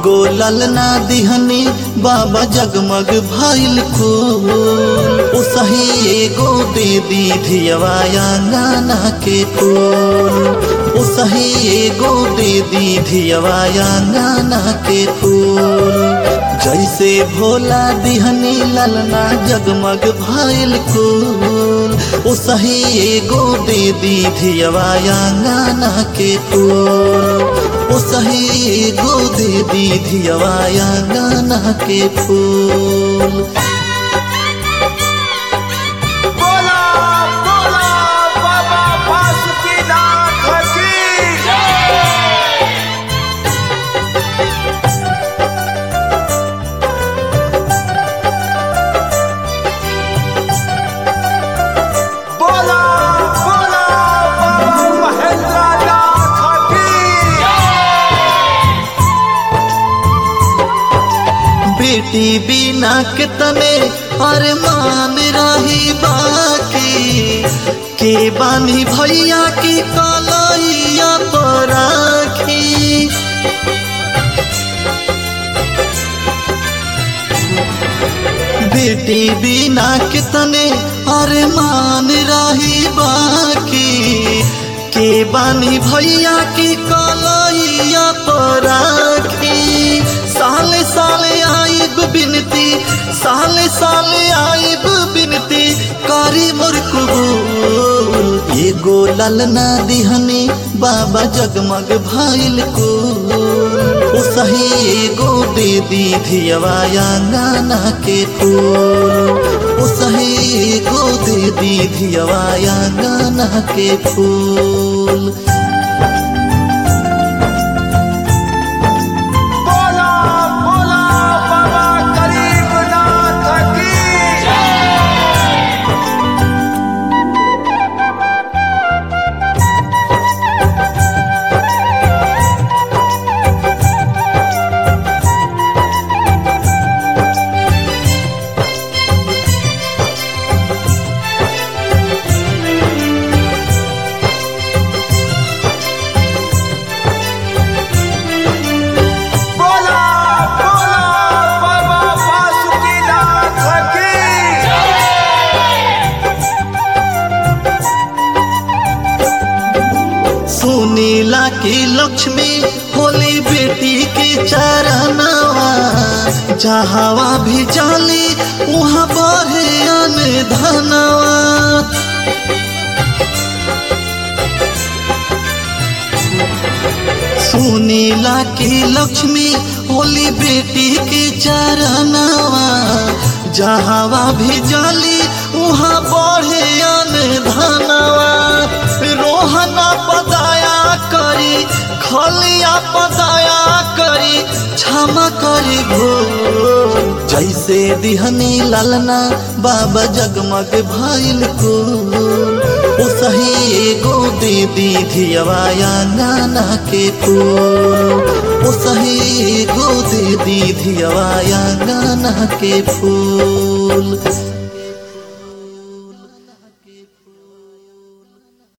एगो ललना दिहनी बाबा जगमग भइल फूल ओ सही एगो दे दी धियवाया गाना के फूल ओ सही एगो दे दी धियवाया गाना के फूल जैसे भोला दिहनी ललना जगमग भइल फूल ओ सही एगो दे दी धियवाया गाना के फूल ओ सही एगो दे दी धियवाया गाना के फूल बोला बोला बाबा बासुकीनाथ की बोला बोला बाबा महेंद्रनाथ की बेटी बिना के तने अरमान रही बाकी के बानी भैया की कलैया पर राखी बेटी बिना के तने अरमान रही बाकी के बानी भैया की कलैया पर राखी साले साले आइब बिनती साले साले आइब बिनती करी मोर कबूल एगो ललना दिहनी बाबा जगमग भइल को ओ सही एगो दे दी धियवाया गाना के फूल ओ सही एगो दे दी धियवाया गाना के फूल बोला बोला बाबा गरीबनाथ की बोला बोला बाबा बासुकीनाथ की सुनीला की लक्ष्मी होली बेटी के चरनवा जहावा भी जाली वहाँ बहे अन धनवा सुनीला की लक्ष्मी होली बेटी के चरनवा जहावा भी जाली वहाँ बढ़े अन धनवा रोहना पदाया करी खलिया पदाया करी क्षमा करी भूल जैसे दिहनी ललना बाबा जगमग भइल को ओ सही एगो दे दी धियवाया गाना के फूल ओ सही एगो दे दी धियवाया गाना के फूल